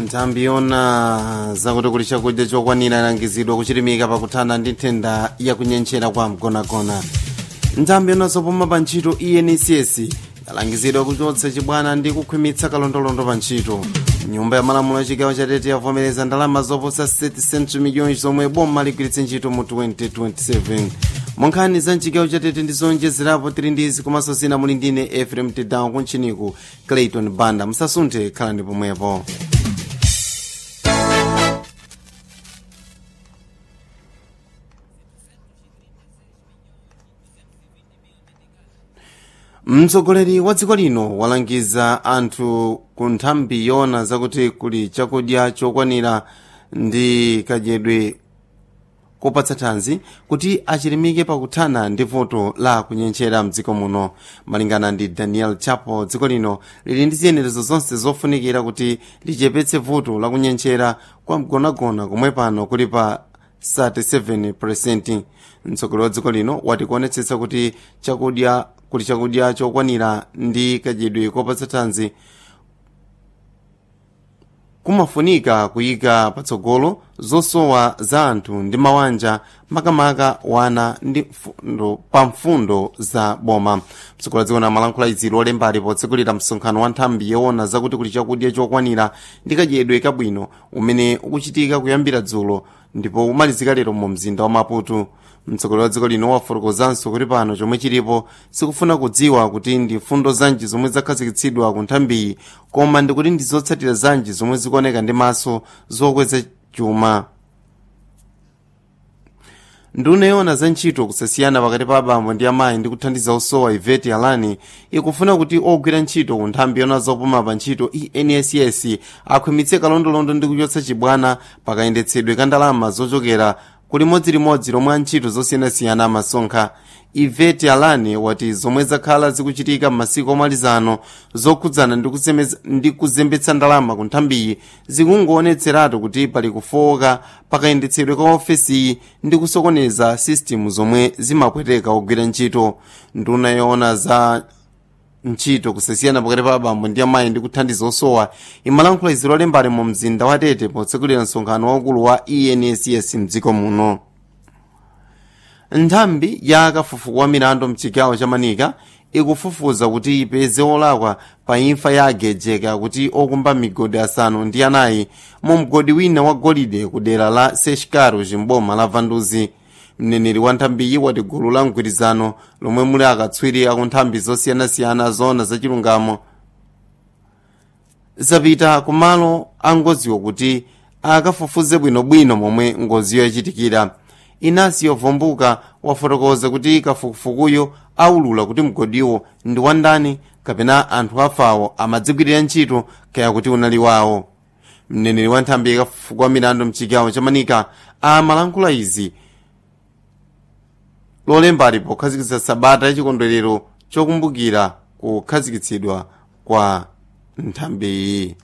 nthambi yona zakuti kuli chakudya chokwanira yalangizidwa kuchilimika pakuthana ndi nthenda yakunyenchera kwa mgonagona nthambi yona zopuma pa ntchito encs yalangizidwa kuchotsa chibwana ndi kukhwimitsa kalondolondo pa ntchito nyumba ya malamulo ya chigawo chatete yavomereza ndalama zoposa 30 century miliyoni zomwe boma ligwiritse ntchito mu 2027 monkhani za mchigawo chatete ndi zonjezerapo tili ndizi komanso zina muli ndine efrem tedown kuntchiniku clayton banda musasunthe khalani pomwepo mtsogoleri wa dziko lino walangiza anthu ku nthambi yona zakuti kuli chakudya chokwanira ndi kadyedwe kopatsa thanzi kuti achilimike pakuthana ndi vuto la kunyenchera mdziko muno malingana ndi daniel chapo dziko lino lili ndi ziyenerezo zonse zofunikira kuti lichepetse vuto la kunyenchera kwa mgonagona komwe pano kuli pa 37 mtsogoleri wa dziko lino wati kuonetsetsa kuti chakudya kuli chakudya chokwanira ndi kadyedwe kopatsa thanzi kumafunika kuyika patsogolo zosowa za anthu ndi mawanja makamaka wana ndi mfundo pa mfundo za boma mtsogoleri wa dziko lino amalankhula izi lolembali potsekulira msonkhano wa nthambi yoona zakuti kuli chakudya chokwanira ndi kadyedwe kabwino umene ukuchitika kuyambira dzulo ndipo umalizika lero mu mzinda wa maputo mtsogoleri wa dziko lino wafotokozanso kuti pano chomwe chilipo sikufuna kudziwa kuti ndi mfundo zanji zomwe zakhazikitsidwa ku nthambiyi koma ndikuti ndi zotsatira zanji zomwe zikuoneka ndi maso zokweza chuma nduna yoona za ntchito kusasiyana pakati pa abambo ndi amayi ndi kuthandiza osowa iveti alani ikufuna kuti ogwira ntchito ku nthambi yoona zopuma pa ntchito enss akhwimitse kalondolondo ndi kuchotsa chibwana pakayendetsedwe ka ndalama zochokera kuli modzilimodzi lomwe antchito zosiyanasiyana amasonkha iveti alani wati zomwe zakhala zikuchitika m'masiku omalizano zokhudzana ndi kuzembetsa ndalama ku nthambiyi zikungoonetseratu kuti pali kufowoka pakayendetsedwe ka ofesiyi ndi kusokoneza sistemu zomwe zimapweteka ogwira ntchito nduna yoona za ntchito kusasiyana pakati pa abambo ndi amayi ndi kuthandiza osowa imalankhula izi lolembali mu mzinda wa tete potsekulira msonkhano waukulu wa enss mdziko muno nthambi ya kafufuku wa milandu mchigawo cha manika ikufufuza kuti ipeze olakwa pa imfa ya agejeka kuti okumba migodi asanu ndi anayi mu mgodi wina wa golide ku dera la seshikaro chimboma la vanduzi mneneri wa nthambiyi wati gulu la mgwirizano lomwe muli akatswiri aku nthambi zosiyanasiyana zoona zachilungamo zapita kumalo a ngoziyo kuti akafufuze bwinobwino momwe ngoziyo yachitikira inasiyo vombuka wafotokoza kuti kafukufukuyo aulula kuti mgodiwo ndi wandani kapena anthu afawo amadzigwirira ntchito kaya kuti unali wawo mneneri wa nthambi yakafufuku wa milandu mchigawo cha manika amalankhula izi lolembali pokhazikitsa sabata yachikondwerero chokumbukira kukhazikitsidwa kwa nthambiyi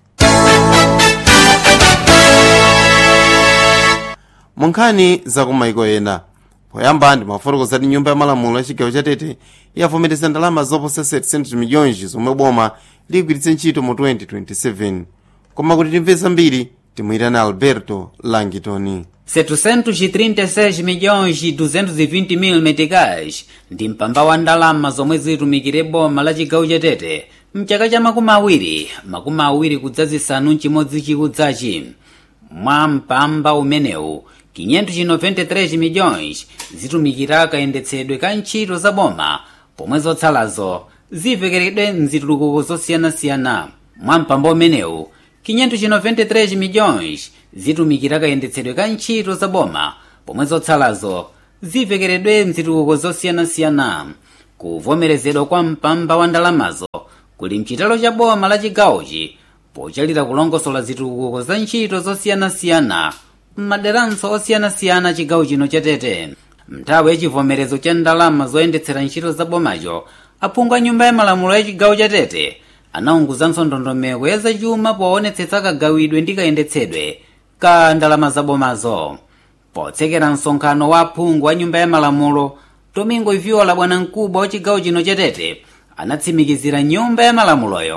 munkhani zakumaiko ena poyamba ndi mafotokoza kuti nyumba ya malamulo ya chigawo chatete yavomereza ndalama zoposa 700 miliyoni zomwe boma ligwiritse ntchito mu 2027 koma kuti timve zambiri timuyitana alberto langitoni 736 milhões e 220 mil meticais ndi mpamba wa ndalama zomwe zitumikire boma la chigawo chatete mchaka cha makumi awiri makumi awiri kudzazisanu mchimodzi chikudzachi mwa mpamba umenewu 593 milhões zitumikira kayendetsedwe ka ntchito za boma pomwe zotsalazo zivekeredwe mzitukuko zosiyanasiyana mwa mpamba umenewu 593 milhões zitumikira kayendetsedwe ka ntchito za boma pomwe zotsalazo zivekeredwe mzitukuko zosiyanasiyana kuvomerezedwa kwa mpamba wa ndalamazo kuli mchitalo cha boma la chigawochi pochalira kulongosola zitukuko za ntchito zosiyanasiyana m'maderanso osiyanasiyana chigawo chino chatete mnthawi ya chivomerezo cha ndalama zoyendetsera ntchito za bomacho aphungu a nyumba ya malamulo ya chigawo chatete anaunguzanso ndondomeko ya zachuma poonetsetsa kagawidwe ndi kayendetsedwe ka ndalama za bomazo potsekera msonkhano wa aphungu a nyumba ya malamulo domingo iviola bwanamkubwa wa chigawo chino chatete anatsimikizira nyumba ya malamuloyo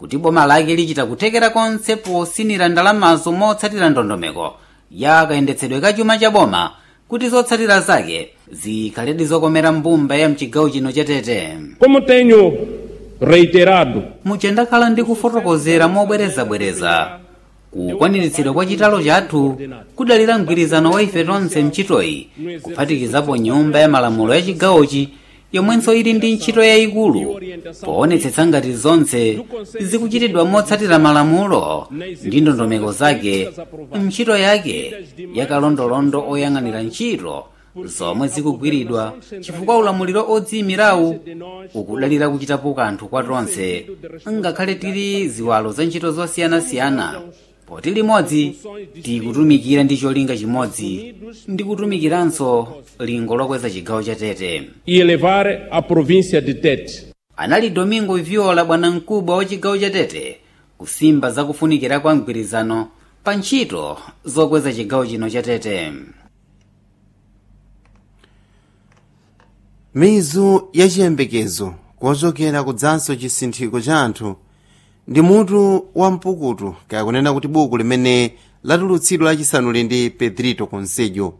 kuti boma lake lichita kuthekera konse posinira ndalamazo motsatira ndondomeko ya kayendetsedwe ka chuma cha boma kuti zotsatira zake zikhaledi zokomera mbumba ya mchigawo chino chatete Como tenho reiterado, muja ndakhala ndi kufotokozera mobwerezabwereza kukwaniritsidwa kwa chitalo chathu kudalira mgwirizano wa ife tonse mchitoyi kuphatikizapo nyumba ya malamulo ya chigawochi yomwenso ili ndi ntchito yayikulu poonetsetsa ngati zonse zikuchitidwa motsatira malamulo ndi ndondomeko zake ntchito yake yakalondolondo oyang'anira ntchito zomwe zikugwiridwa chifukwa ulamuliro odziyimirawu ukudalira kuchitapo kanthu kwa tonse ngakhale tili ziwalo za ntchito zosiyanasiyana poti limodzi tikutumikira ndi cholinga chimodzi ndi kutumikiranso lingo lokweza chigawo cha tete e elevar a província de Tete. anali domingo viola bwanamkubwa wa chigawo cha tete kusimba zakufunikira kwa mgwirizano pa ntchito zokweza chigawo chino cha tete mizu ya chiyembekezo kochokera kudzanso chisinthiko cha anthu ndi mutu wa mpukutu kayakunena kuti buku limene latulutsidwa lachisanuli ndi pedrito conselho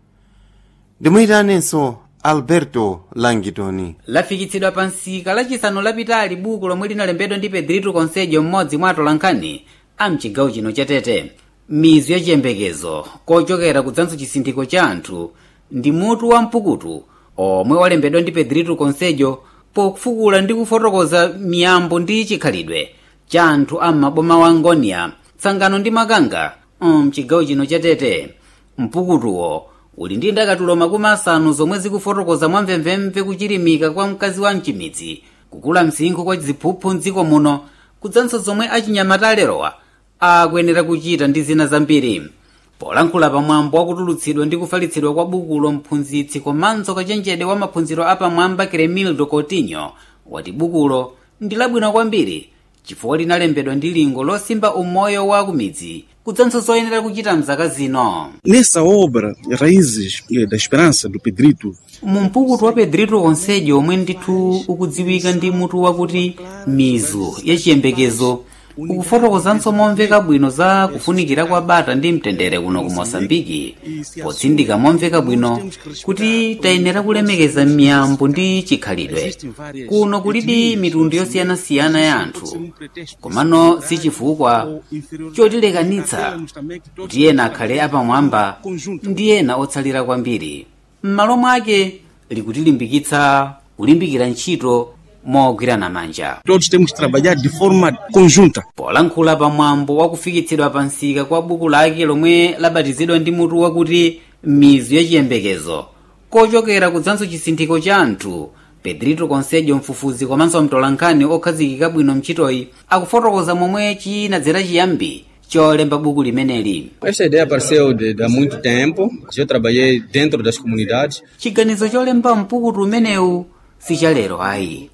ndimuyitanenso alberto langitoni lafikitsidwa pa nsika lachisanu lapitali buku lomwe linalembedwa ndi pedrito conselho mmodzi mwa atolankhani a mchigawo chino cha tete mizu ya chiyembekezo kochokera kudzanso chisinthiko cha anthu ndi mutu wa mpukutu omwe walembedwa ndi pedrito conselho pofukula ndi kufotokoza miyambo ndi chikhalidwe cha anthu a maboma wa ngonia tsangano ndi makanga mchigawo chino cha tete mpukutuwo uli ndi ndakatulo makumi asanu zomwe zikufotokoza mwamvemvemve kuchilimika kwa mkazi wa mchimidzi kukula msinkhu kwa ziphuphu mdziko muno kudzanso zomwe achinyamata alerowa akuyenera kuchita ndi zina zambiri polankhula pamwambo wakutulutsidwa ndi kufalitsidwa kwa bukulo mphunzitsi komanso kachenjede wa maphunziro apamwamba kremildo coutinho wati bukulo ndi labwino kwambiri chifukwa linalembedwa ndi lingo losimba umoyo wa kumidzi kudzanso zoyenera kuchita mzaka zino Nessa obra, Raízes eh, da Esperança, do Pedrito, mu mpukutu wa pedrito conselho omwe ndithu ukudziwika ndi mutu wakuti mizu ya chiyembekezo ukufotokozanso momveka bwino za kufunikira kwa bata ndi mtendere kuno ku mosambiki potsindika momveka bwino kuti tayenera kulemekeza miyambo ndi chikhalidwe kuno kulidi mitundu yosiyanasiyana ya anthu komano si chifukwa chotilekanitsa kuti ena akhale apamwamba ndi ena otsalira kwambiri m'malo mwake likutilimbikitsa kulimbikira ntchito mogwirana manja todos temos que trabalhar de forma conjunta. polankhula pamwambo wakufikitsidwa pa nsika kwa buku lake lomwe labatizidwa ndi mutu wakuti mizu ya chiyembekezo kochokera kudzanso chisinthiko cha anthu pedrito conselho mfufuzi komanso mtolankhani okhazikika bwino mchitoyi akufotokoza momwe chinadzera chiyambi cholemba buku limeneli Esta ideia apareceu de, de há muito tempo. Eu trabalhei dentro das comunidades. chiganizo cholemba mpukutu umenewu sichalero ayi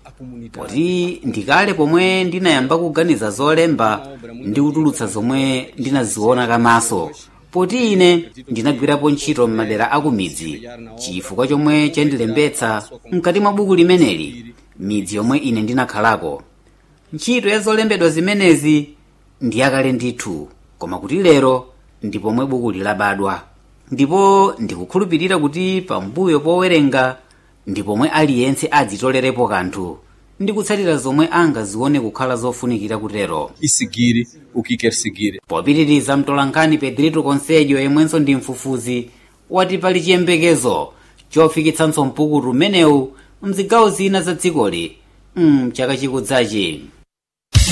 poti ndikale pomwe ndinayamba kuganiza zolemba ndi kutulutsa zomwe ndinaziona kamaso poti ine ndinagwirapo ntchito m'madera akumidzi chifukwa chomwe chandilembetsa mkati mwa buku limeneli midzi yomwe ine ndinakhalako ntchito ya zolembedwa zimenezi ndi yakale ndithu koma kuti lero ndi pomwe buku lilabadwa ndipo ndikukhulupirira kuti pambuyo powerenga ndi pomwe aliyense adzitolerepo kanthu ndi kutsatira zomwe angazione kukhala zofunikira kutero E seguir o que quer seguir. popitiriza mtolankhani pedrito conselho yemwenso ndi mfufuzi wati pali chiyembekezo chofikitsanso mpukutu umenewu mzigawo zina za dzikoli mchaka chikudzachi